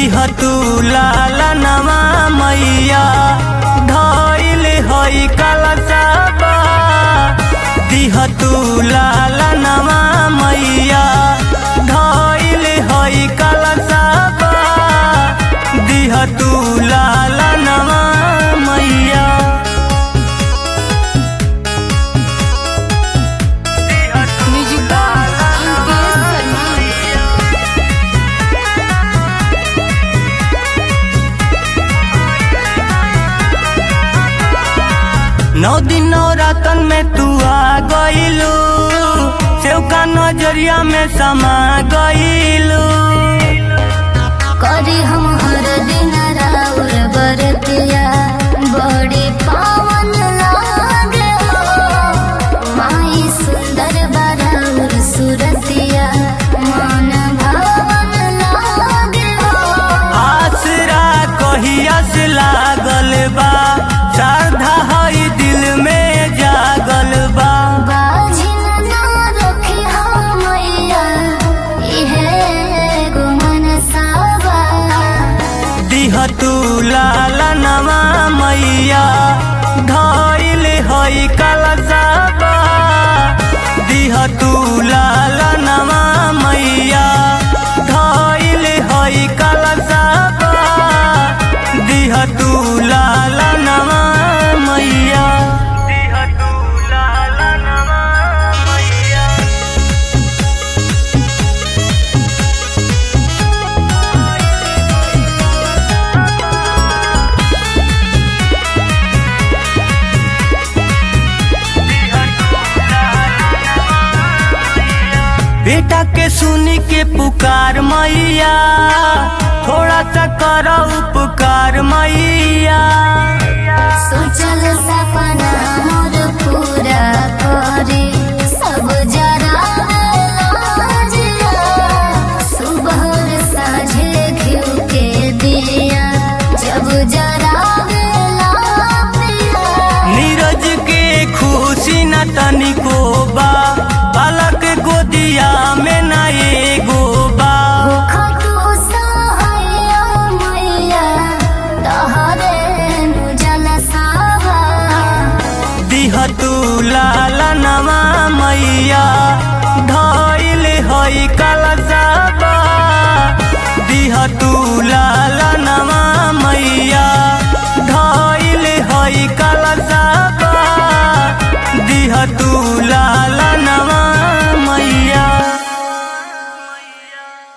दिह तू लाला नवा मैया धइल हई कलशबा दिह तू लाला नवा मैया धइल हई कलशबा दिह तू लाला नवा मैया म्यूजिक बाय अंकित शर्मा नौ दिन नौ रातन में तू आ गईलू सेव का नजरिया में समा गईलू करी हम हर दिन राउर बरतिया बड़ी पावन लागे हो माई सुंदर बराउर सुरतिया मन भावन लागे हो आसरा कहिया से लागल बा श्रद्धा हई दिल में जागल बा बाजिन ना रखी हो मैया इहे गो मनसावा दिह तू लाला नवा मैया धइल हई कलशबा दिह तू लाला नवा मैया धइल हई कलशबा दिह तू लाला नवा मैया दिह तू लाला नवा मैया बेटा के सुनी के पुकार मैया थोड़ा सा कर उपकार मैया सोचल सपना मोर पूरा करे सब जरा लाजिया सुबह और साँझे घिउ के दिया जब जरा पिया नीरज के खुशी न तनिको बा बालक गोदिया में न एगो बा खटू सहैया मैया तहरे नु जलसावा दिह तू लाला नवा मैया धइल हई कलशबा दिह तू लाला नवा मैया